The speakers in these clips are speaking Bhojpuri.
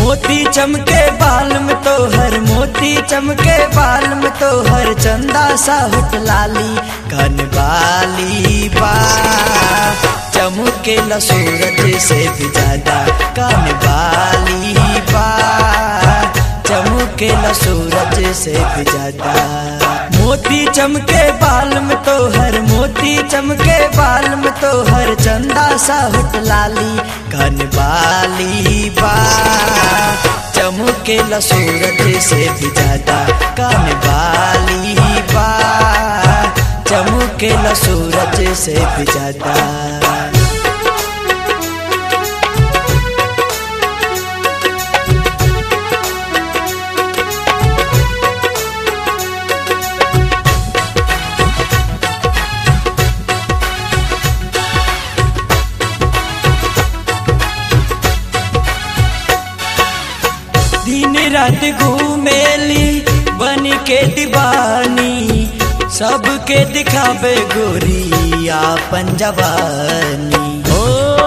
मोती चमके बाल में तो हर मोती चमके बाल में तो हर चंदा सा होट लाली कन बाली बा चमके ल सूरज से भी ज्यादा कन बाली बा चमके ल सूरज से भी ज्यादा मोती चमके बाल में तो हर मोती चमके बाल में तो हर चंदा सा होट लाली कन बाली बा चमके ल सूरज से भी ज्यादा कन बाली बा चमके ल सूरज से भी ज्यादा दिन रात घूमेली बन के दीवानी सबके दिखावे गोरी आपन जवानी हो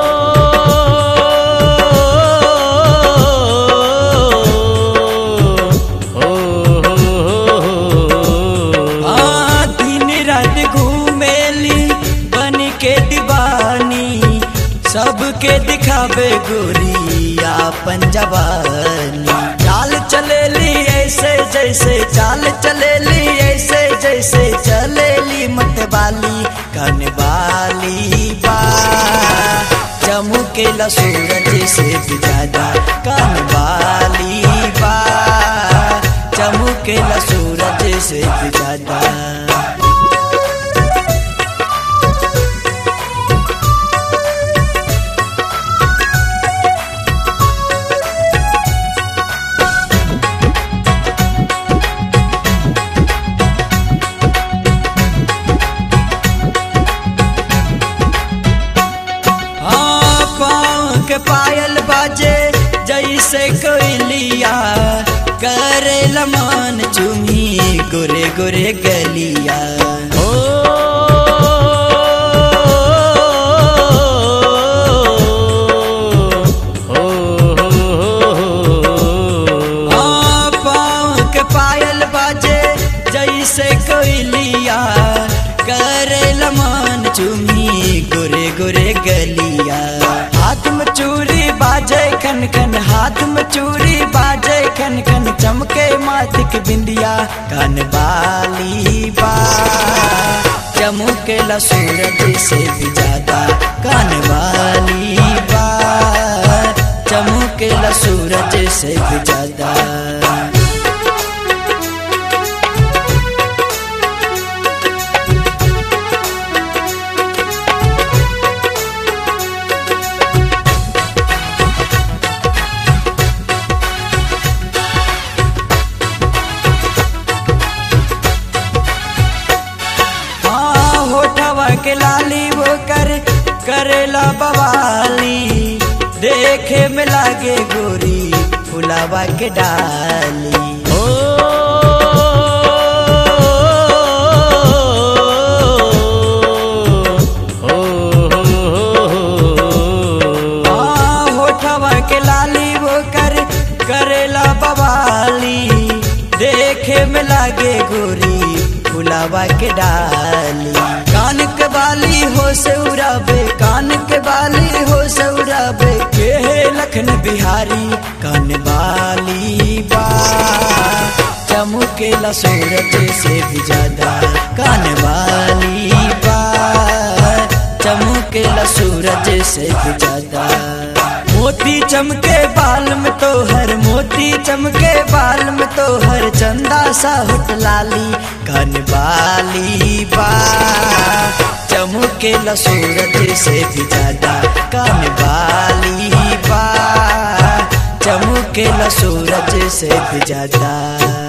हाँ, दिन रात घूमेली बन के दीवानी सबके दिखावे गोरी आपन जवानी चाल चलेली ऐसे जैसे चाल चलेली ऐसे जैसे चलेली मतवाली कनवाली बा चमके ल सूरज से भी ज्यादा कनवाली बा चमके ल सूरज से भी ज्यादा हाँ, पाँव के पायल बाजे जैसे कोयलिया करे लमान चुमी गोरे गोरे गलिया ओ हाँ, पाँव के पायल बाजे जैसे कोयलिया करे लमान चुमी गोरे गोरे गलिया हाथ में चूड़ी बाजे खन खन हाथ में चूड़ी बाजे खन खन चमके माथिक बिंदिया कन बाली बा चमके ल सूरज से भी ज्यादा कन वाली बा चमके ल सूरज से भी ज्यादा हाँ होठवा के लाली वो कर करेला बवाली देखे में लागे गोरी फुलावा के डाली ओ हाँ, होठवा के लाली वो कर करेला बवाली देखे में लागे गोरी फुलावा के डाली कान के बाली हो से उड़ावे कान के बाली हो से उड़ावे के लखन बिहारी कान बाली बा चमके ला सूरज से भी ज्यादा कान वाली बा चमके ला सूरज से भी ज्यादा मोती चमके बाल में तो हर मोती चमके बाल में तो हर चंदा सा होट लाली कन बाली बा चमके ल सूरज से भी ज्यादा कन बाली बा चमके ल सूरज से भी ज्यादा